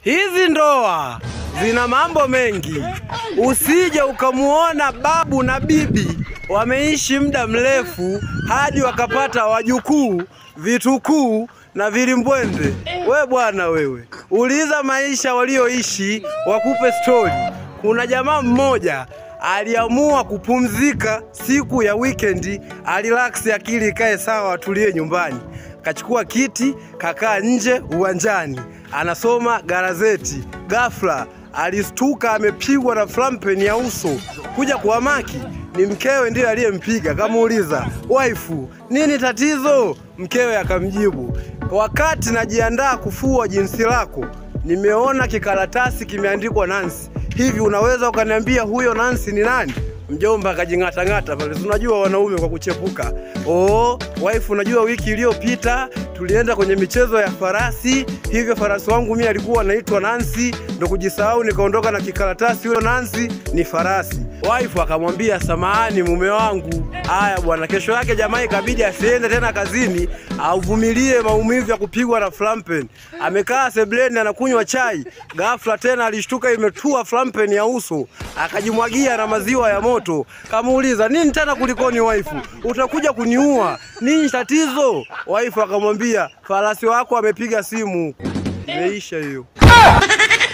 Hizi ndoa zina mambo mengi, usije ukamuona babu na bibi wameishi muda mrefu hadi wakapata wajukuu, vitukuu na vilimbwende. We bwana wewe, uliza maisha walioishi wakupe stori. Kuna jamaa mmoja aliamua kupumzika siku ya wikendi, alilaksi akili ikae sawa, atulie nyumbani. Kachukua kiti kakaa nje uwanjani, anasoma gazeti. Ghafla alistuka amepigwa na flampeni ya uso. Kuja kuhamaki ni mkewe ndiye aliyempiga. Kamuuliza, waifu, nini tatizo? Mkewe akamjibu, wakati najiandaa kufua jinsi lako nimeona kikaratasi kimeandikwa Nancy. Hivi unaweza ukaniambia huyo Nancy ni nani? Mjomba akajing'atang'ata pale, unajua wanaume kwa kuchepuka. Oh, wife, unajua wiki iliyopita tulienda kwenye michezo ya farasi, hivyo farasi wangu mimi alikuwa anaitwa Nancy, ndo kujisahau nikaondoka na kikaratasi, huyo Nancy ni farasi. Wife akamwambia samahani, mume wangu. Haya bwana, kesho yake jamaa ikabidi asiende tena kazini, auvumilie maumivu ya kupigwa na flampen. Amekaa sebleni anakunywa chai, ghafla tena alishtuka imetua flampen ya uso, akajimwagia na maziwa ya moto. Kamuuliza, nini tena kulikoni waifu, utakuja kuniua nini tatizo? Waifu akamwambia farasi wako amepiga simu. Imeisha hiyo.